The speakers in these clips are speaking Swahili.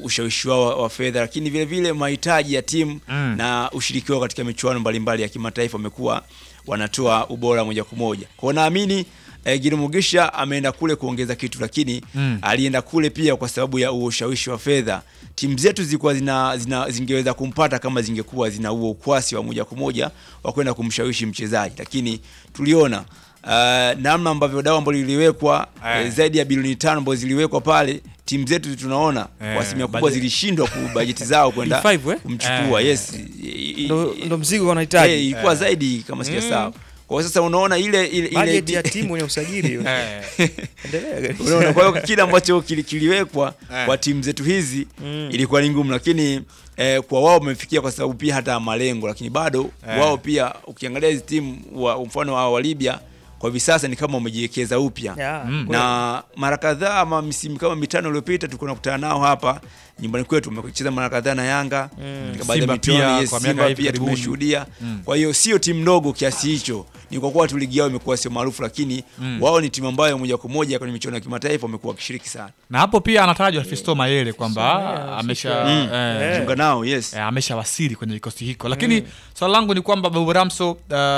ushawishi wao wa, wa fedha, lakini vile vile mahitaji ya timu Mm. na ushiriki wao katika michuano mbalimbali ya kimataifa wamekuwa wanatoa ubora moja kwa moja. Kwa hiyo naamini eh, Gilmugisha ameenda kule kuongeza kitu, lakini Mm. alienda kule pia kwa sababu ya huo ushawishi wa fedha. Timu zetu zilikuwa zina, zina, zingeweza kumpata kama zingekuwa zina huo ukwasi wa moja kwa moja wa kwenda kumshawishi mchezaji, lakini tuliona uh, namna ambavyo dau ambalo liliwekwa Eh. eh, zaidi ya bilioni tano ambazo ziliwekwa pale, timu zetu tunaona Eh, kwa asilimia kubwa budget. zilishindwa ku bajeti zao kwenda B5, eh? kumchukua. Eh. Yes, I- i- ndo, i- ndo mzigo wanahitaji eh, ilikuwa zaidi kama sijasahau. Kwa hiyo sasa unaona ile ile, ile bajeti ya timu ya usajili Eh. endelea Unaona, kwa hiyo kile ambacho kili- kiliwekwa Eh. kwa timu zetu hizi Mm. ilikuwa ni ngumu, lakini eh, kwa wao wamefikia kwa sababu pia hata malengo, lakini bado Eh. wao pia ukiangalia hizi timu wa mfano wa, wa Libya kwa hivi sasa ni kama wamejiwekeza upya Ya, Mm. kweli. na mara kadhaa ama misimu kama mitano iliyopita tulikuwa tunakutana nao hapa nyumbani kwetu, tumecheza mara kadhaa na Yanga Mm. katika baadhi ya Simba michuano, pia yes, kwa miaka Simba hivi pia karibuni. tumeshuhudia. Mm. Kwa hiyo sio timu ndogo kiasi hicho, ni kwa kuwa tu ligi yao imekuwa sio maarufu, lakini Mm. wao ni timu ambayo moja kwa moja kwenye michuano ya kimataifa wamekuwa wakishiriki sana. na hapo pia anatajwa Fisto Mayele kwamba Mayele, amesha Mm. eh, Eh. Chunga nao, yes. eh, ameshawasili kwenye kikosi hiko, lakini swala langu ni kwamba Babu Ramso, uh,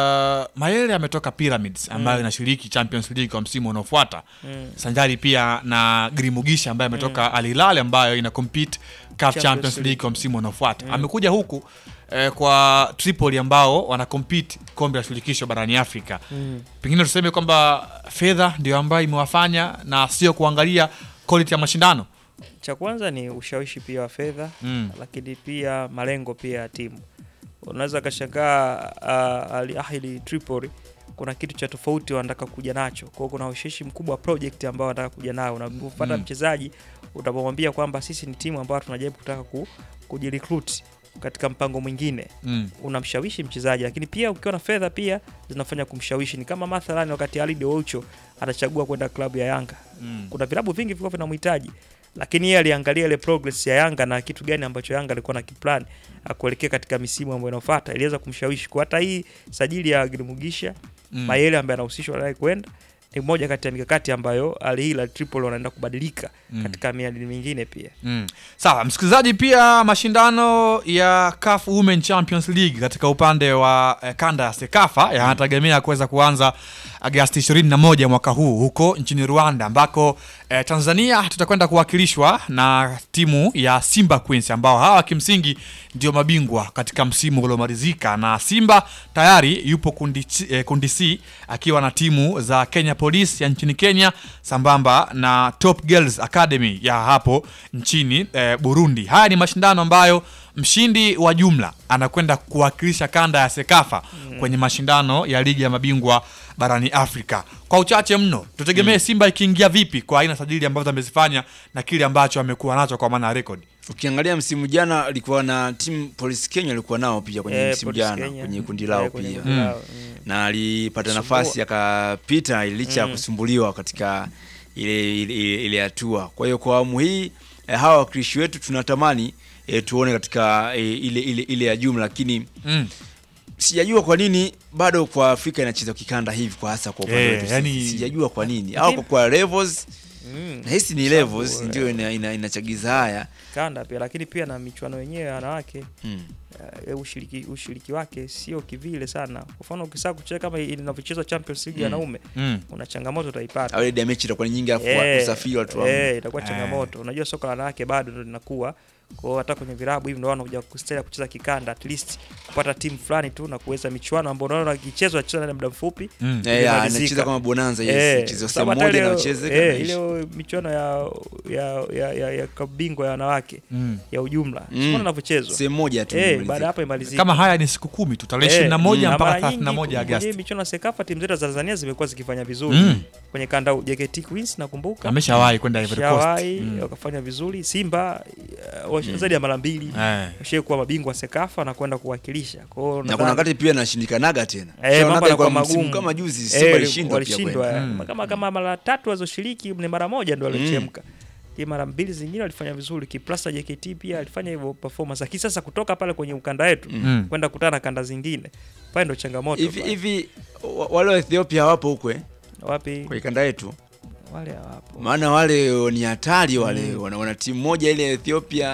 Mayele ametoka Pyramids ambayo inashiriki Champions League kwa msimu unaofuata Mm. sanjari pia na Grimugisha ambaye ametoka Al Hilal ambayo ina compete CAF Champions Champions League. League kwa msimu unaofuata. Amekuja huku eh, kwa Tripoli ambao wana compete kombe la shirikisho barani Afrika. Mm. Pengine tuseme kwamba fedha ndio ambayo imewafanya na sio kuangalia quality ya mashindano. cha kwanza ni ushawishi pia wa fedha Mm. lakini pia malengo pia ya timu unaweza kashangaa uh, Al Ahly Tripoli kuna kitu cha tofauti wanataka kuja nacho kwao kuna ushawishi mkubwa wa project ambao wanataka kuja nao unapopata Mm. mchezaji utapomwambia kwamba sisi ni timu ambayo tunajaribu kutaka ku, kujirecruit katika mpango mwingine Mm. unamshawishi mchezaji lakini pia ukiwa na fedha pia zinafanya kumshawishi ni kama mathalani wakati Ali De Oucho atachagua kwenda klabu ya Yanga Mm. kuna vilabu vingi vilikuwa vinamhitaji lakini yeye aliangalia ile progress ya Yanga na kitu gani ambacho Yanga alikuwa na kiplan akuelekea katika misimu ambayo inafuata, iliweza kumshawishi kwa hata hii sajili ya Gilmugisha Mm. Mayele ambaye anahusishwa naye kwenda ni moja kati ya mikakati ambayo Al Hilal Tripoli wanaenda kubadilika Mm. katika miadi mingine pia. Mm. Sawa, msikilizaji, pia mashindano ya CAF Women Champions League katika upande wa eh, kanda ya Sekafa yanategemea kuweza kuanza Agasti 21 mwaka huu huko nchini Rwanda, ambako eh, Tanzania tutakwenda kuwakilishwa na timu ya Simba Queens ambao hawa kimsingi ndio mabingwa katika msimu uliomalizika, na Simba tayari yupo kundi, ch- eh, kundi C akiwa na timu za Kenya Police ya nchini Kenya sambamba na Top Girls Academy ya hapo nchini eh, Burundi. Haya ni mashindano ambayo mshindi wa jumla anakwenda kuwakilisha kanda ya Sekafa kwenye mashindano ya ligi ya mabingwa barani Afrika. Kwa uchache mno, tutegemee Simba ikiingia vipi kwa aina sajili ambazo amezifanya na kile ambacho amekuwa nacho kwa maana ya rekodi. Ukiangalia msimu jana alikuwa na timu Police Kenya alikuwa nao pia kwenye Eh, msimu Police jana Kenya. kwenye kundi Eh, lao kwenye pia kundi Mm. lao, mm. na alipata Kusumbua. nafasi akapita licha ya Mm. kusumbuliwa katika ile ile- ile ile hatua. Kwa hiyo kwa awamu hii eh, hawa wakilishi wetu tunatamani eh, tuone katika eh, ile ile ile ya jumla, lakini Mm. sijajua kwa nini bado kwa Afrika inacheza kikanda hivi kwa hasa kwa upande Eh, wetu. yani- sijajua kwa nini au Lakini- kwa kwa levels Mm. nahisi ni Sababu, levels eh, ndio ina, ina, inachagiza haya kanda pia lakini pia na michuano yenyewe ya wanawake mm. uh, ushiriki, ushiriki wake sio kivile sana. Kwa mfano ukisaa kucheza kama inavyochezwa Champions League ya Mm. wanaume Mm. kuna changamoto utaipata. au ile damage itakuwa ni nyingi afu Eh, usafiri watu wa eh, itakuwa Eh. changamoto. Unajua soka la wanawake bado ndo linakuwa kwa hiyo hata kwenye vilabu hivi ndio wanakuja kustahili kucheza kikanda at least kupata timu fulani tu na kuweza michuano ambayo unaona ikichezwa acheza ndani ya muda mfupi Mm. Eh, ya, imemalizika. anacheza kama bonanza Eh, yes, cheza sababu sehemu hata moja ile- na ucheze eh, kama ile michuano ya ya ya, ya, ya kabingwa ya wanawake Mm. ya ujumla Mm. mm. inavyochezwa sehemu moja tu eh, imemalizika. baada ya hapo imalizika Kama haya ni siku kumi tu tarehe ishirini na moja na mpaka mara thelathini na nyingi moja kwenye Agasti. michuano ya Sekafa timu zetu za Tanzania zimekuwa zikifanya vizuri Mm. kwenye kanda huu. JKT Queens nakumbuka Ameshawahi kwenda Ivory Coast. shawahi Mm. wakafanya vizuri. Simba uh, wash- zaidi ya mara mbili Eh. washai kuwa mabingwa wa Sekafa na kwenda kuwakilisha. Kwa hiyo na kuna nadhani- wakati pia nashindikanaga tena Eh, Shaonaga mambo yanakuwa kwa msimu magumu. kama juzi Eh, Simba ilishindwa pia walishindwa kwenda. eh. Mm. kama kama mara tatu walizoshiriki ni mara moja ndo walichemka Hii mara mbili zingine walifanya vizuri. Kiplasta JKT pia alifanya hivyo performance, lakini sasa kutoka pale kwenye ukanda wetu Mm. kwenda kutana na kanda zingine pale ndo changamoto hivi pale. hivi wa- wale wa Ethiopia wapo huko eh, wapi kwa kanda yetu wale hawapo maana wale ni hatari wale Mm. wana, wana timu moja ile ya Ethiopia